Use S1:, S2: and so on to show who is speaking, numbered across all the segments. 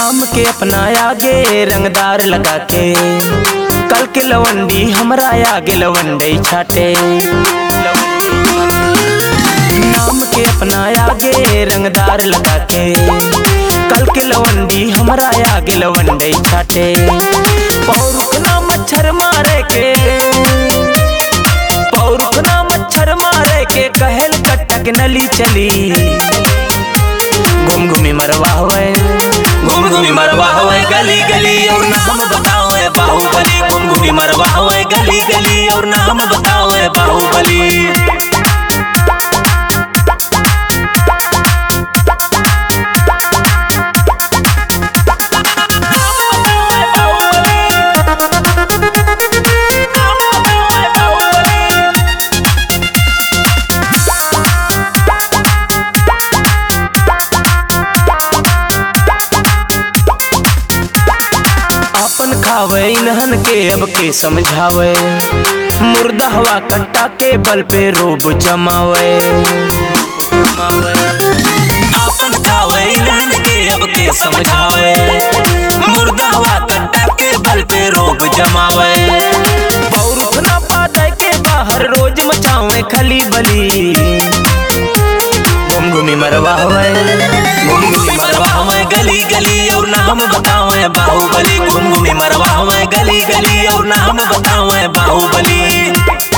S1: नाम के अपना आगे रंगदार लगा के कल के लवंडी हमरा आगे लवंडई छाटे नाम के अपना आगे रंगदार लगा के कल के लवंडी हमरा आगे लवंडई छाटे पौरुखना मच्छर मारे के पौरुखना मच्छर मारे के कहल कटक नली चली घूम घूमी मरवा हुए घूम घूमी मरवा हुए गली गली और नाम बताओ है बाहुबली घूम घूमी मरवा हुए गली गली और नाम बताओ है बाहुबली अपन खावे इन्हन के अब के समझावे मुर्दा हवा कट्टा के बल पे रोब जमावे अपन खावे इन्हन के अब के समझावे मुर्दा हवा कट्टा के बल पे रोब जमावे पौरुख ना पाते के बाहर रोज मचावे खली बली घूम घूमी मरवा हुए घूम घूमी मरवा हुए गली गली और नाम बताओ है बाहुबली घूम घूमी मरवा हुए गली गली और नाम बताओ है बाहुबली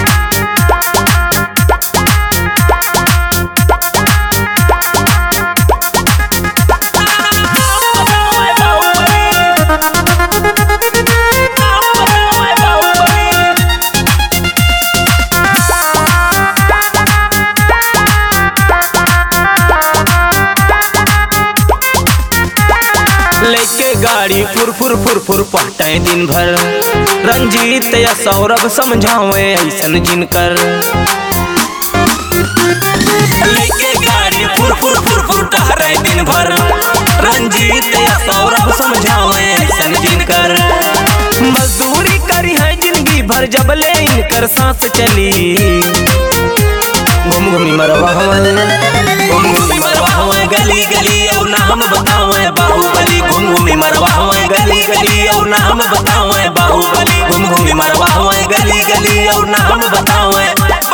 S1: लेके गाड़ी फुर फुर फुर फुर पहटे दिन भर रंजीत या सौरभ समझावे ऐसन जिनकर लेके गाड़ी फुर फुर फुर फुर टहरे दिन भर रंजीत या सौरभ समझावे ऐसन जिनकर मजदूरी करी है जिंदगी भर जब ले इनकर सांस चली घूम घूमी मरवा हुए घूम घूमी मरवा हुए गली गली और नाम बताओ है बाहुबली घूम घूमी मरवा हुए गली गली और नाम बताओ है बाहुबली घूम घूमी मरवा हुए गली गली और नाम बताओ है